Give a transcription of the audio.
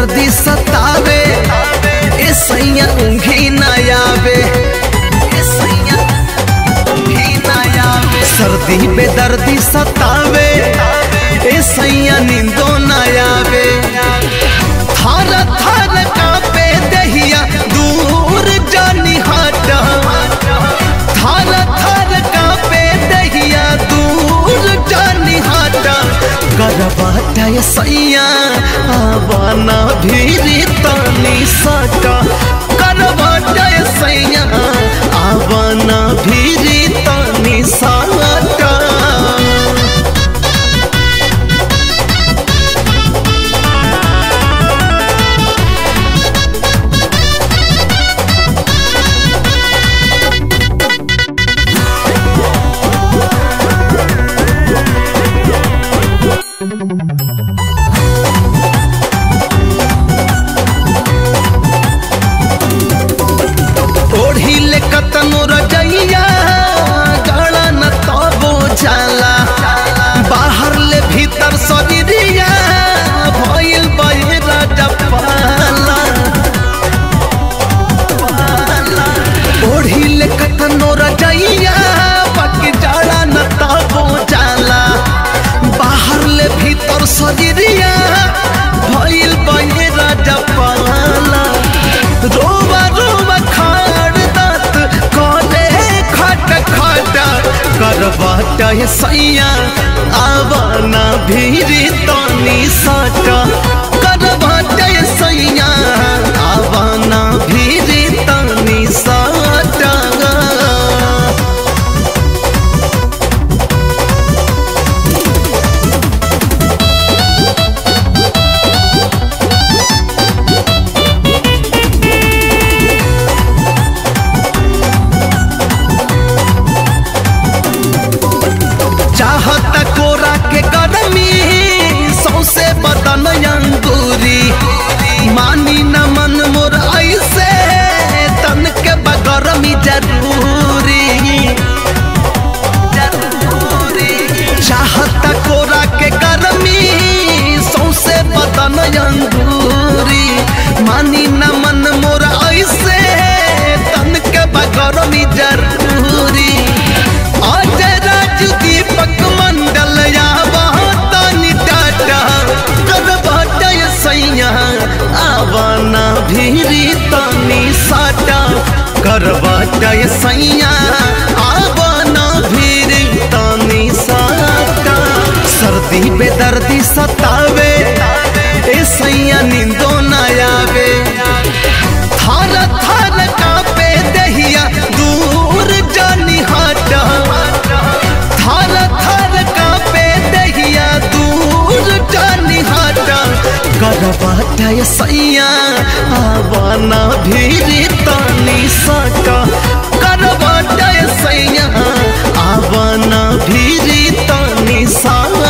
बेदर्दी सतावे ए सैया ऊँघी न आवे ए सैया ऊँघी न आवे सर्दी बेदर्दी सतावे ए सैया नींदो न आवे थर थर कापे दहिया दूर जानी हटा थर थर कापे दहिया दूर जानी हटा करवाटा ये सैया आवाना भीरी तानी सटा करवाटा ये सैया आवाना भीरी तानी सटा ओढ़ी ले कतनो रजैया गला न तबो जाला बाहर ले भीतर शरीरिया भइल बहिरा डपाला ओढ़ी ले कतनो रजैया बाकी जाला न तबो जाला बाहर ले भीतर शरीरिया भइल बहिरा डपाला रोवा रोवा खाड़ दात कोने खट खट करवाट ये सैया आवाना भीरी तनी साटा करवाट ये सैया आवाना भीरी तनी साटा चाहत कोरा के गरमी सौसे बदन अंगूरी मानी न मन मोर ऐसे तन के बगरमी जरूरी चाहत कोरा के गरमी सौसे बदन अंगूरी मानी न मन मोर ऐसे तन के बगरमी जरूरी आज राज दीपक मंडल आवा तानी टाटा कर बाटय सैया आवाना भीरी तानी साटा कर बाटय सैया आवाना भीरी तानी साटा सर्दी बेदर्दी सतावे ए सैया नींदो न आवे थर थर कापे दहिया दूर जानी हटा थर थर कापे दहिया दूर जानी हटा करवाटा ये सैया आवाना भीरी तानी सटा करवाटा ये सैया आवाना भीरी तानी सा